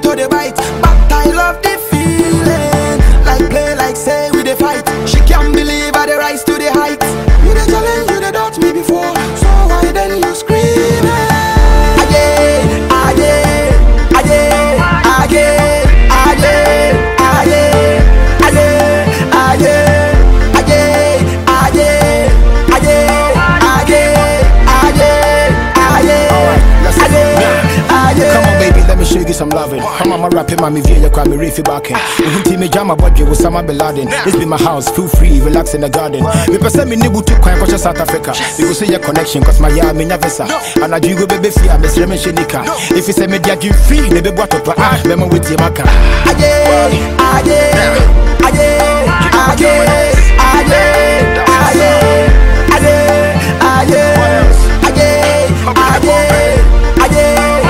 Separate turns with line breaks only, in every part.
to the bite. But I love the feeling. Like play, like say we the fight. She can't believe I the rise to the height. You the challenge, you the doubt me before. So why then you screaming? Again, again, again, again, again, again, again, again, again, again, again, again, again, again,
Come on, baby, let me show you some loving. I'm on my rapping, mommy, via your crime, reefy backing. Uhun team, me jam my body with Osama Bin Laden. This be my house, feel free, relax in the garden. Me person me nibu to crime, cause South Africa. You go see your connection, cause my yard, me never visa. And I do go baby fear, me sreme shenika. If you say me dia give free, me be what up, ah, me with you, maka.
again, again, again, again, again, again, again, again, again, again, again,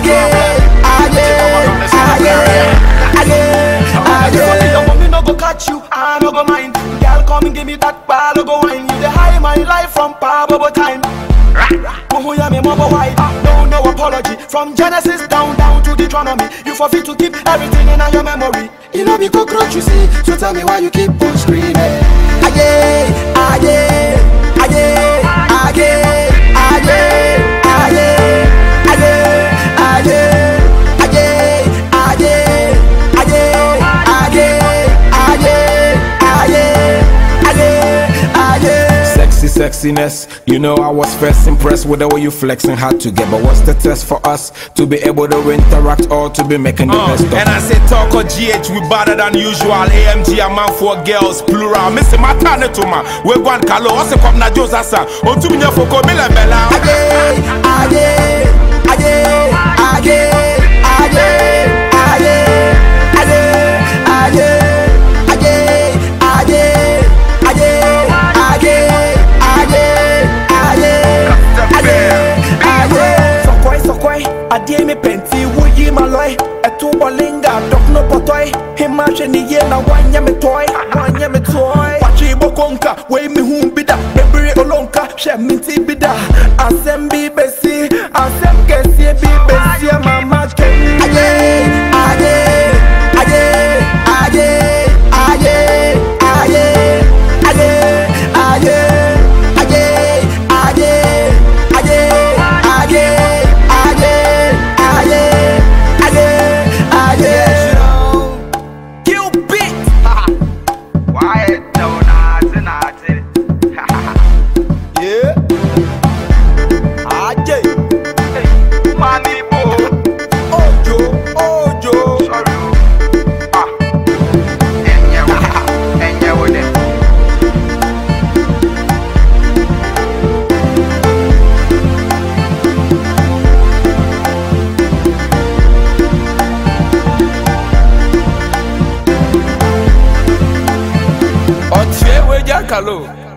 again, again, again, again. Your mommy no go catch you, I no go mind. Girl, come and give me that ball, no go wine. You the high my life from Pablo time. Muhu ya me mobile wide. No, no apology. From Genesis down, down to Deuteronomy. You forfeit to keep everything in your memory. You know be cockroach, you see. So tell me why you keep on screaming. Again, again, again, again, again, again, again, again, again, again, again, again, again, again, again.
Sexy sexiness, you know I was first impressed with the way you flexing hard to get. But what's the test for us to be able to interact or to be making the best of?
And I say talk or GH we better than usual. AMG a man for girls plural. Missy matane to ma. We go and kalo. Ose kom na Joe sasa. O tu minya foko bela bela.
again, again, again, again, again, again, again, again, again, again, again, again, again, again, again.
Sokoi sokoi, adie me penti wuyi maloi Etu bolinga, dok no potoi Hima sheni ye na wanya me toy Wanya me toy Wachi bokonka, wey mi humbida Bebiri olonka, she minti bida Asem bi besi, asem kesi bi besi Mama kemi
Again, again, again, again, again, again, again, again, again, again, again, again, again, again, again.
Cupid
Quiet down, naughty, naughty.
Yeah Aje
Money, boy.
Ojo, ojo
Sorry. Ah. Enye with it. Enye with it.
Otie we jakalo.